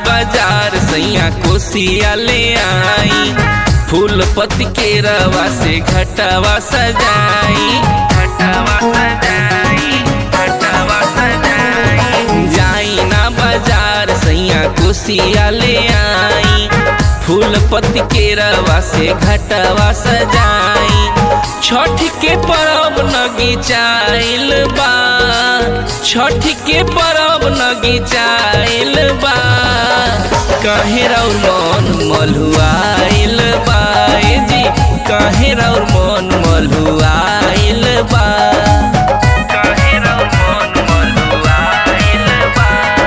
बाजार सैया कोसिया ले आई फूल पत्ती के रवा से घटावा सजाई घटावा सजाई घटावा सजाई जाई ना बाजार सैया कोसिया ले आई फूल पत्ती के रवा से घटावा सजाई छठ के परब नगी चाइल बा छठ के परब नगी चाइल बा कहे रौर मन मलुआइल बा ए जी कहे रौर मन मलुआइल बा कहे रौर मन मलुआइल बा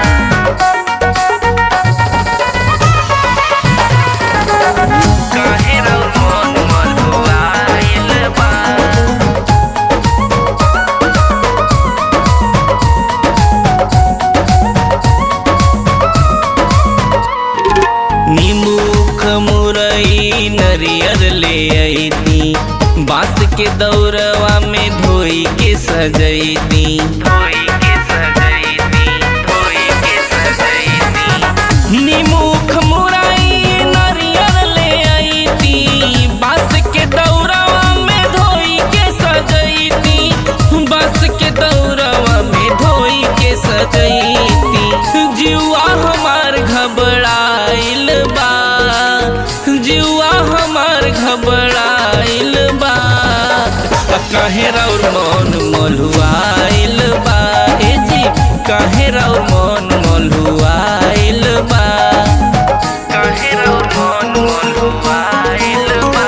काहे रौर मन मलुआइल बा निमुख मुरई नरियर ले अइती बांस के दौरवा में धोई के सजैती धोई के सजैती धोई के सजैती निमुख मुरई नरियर ले अइती बांस के दौरवा में धोई के सजैती बांस के दौरवा में धोई के सजैती जुआ हमार घबराइल बा जुआ हमार घबराइल बा आ काहे रौर मन मलुआइल बा ए जी काहे रौर मन मलुआइल बा काहे रौर मन मलुआइल बा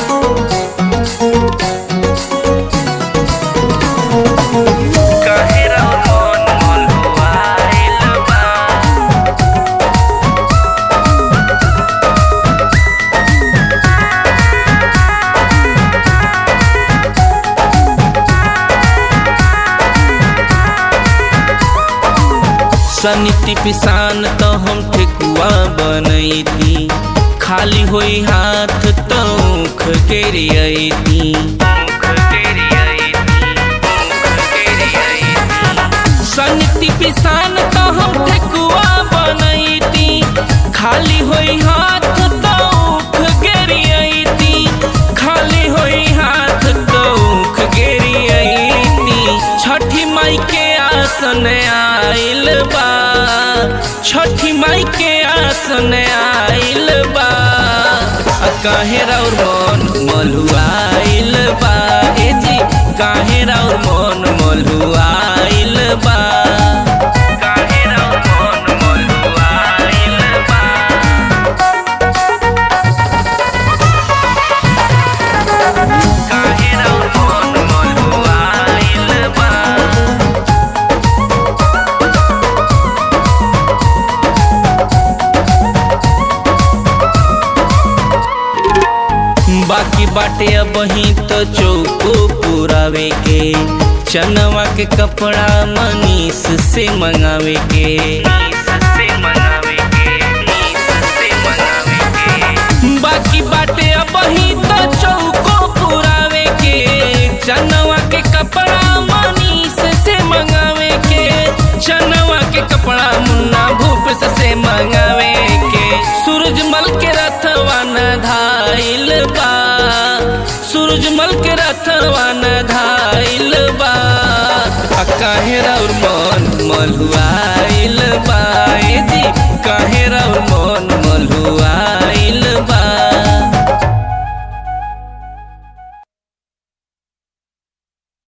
काहे रौर मन मलुआइल बा सनिति पिसान तो हम ठेकुआ बनैती खाली होई हाथ तौख के रियती सनिति पिसान तो हम ठेकुआ बनैती खाली होई हाथ तौख गेरियती खाली होई हाथ तौख गेरियती छठी माई के आसन आइल बा छठी माई के आसन आइल बा आ काहे रौर मन मलुआइल बा ए जी काहे रौर मन मलुआइल बा काहे रौर मन मलुआइल बा काहे रौर मन मलुआइल बा बाकी बाटे अब ही तो चौको पुरावे के चनवा के कपड़ा मनीष से मंगावे के बाकी बाटे अब ही तो चौको पुरावे के चनवा के कपड़ा मनीष से मंगावे के चनवा के कपड़ा मुन्ना भूप से मंगावे के सूरजमल के रथवा न धाइल बा सूरजमल के रथवा न धाइल बा आ काहे रौर मन मलुआइल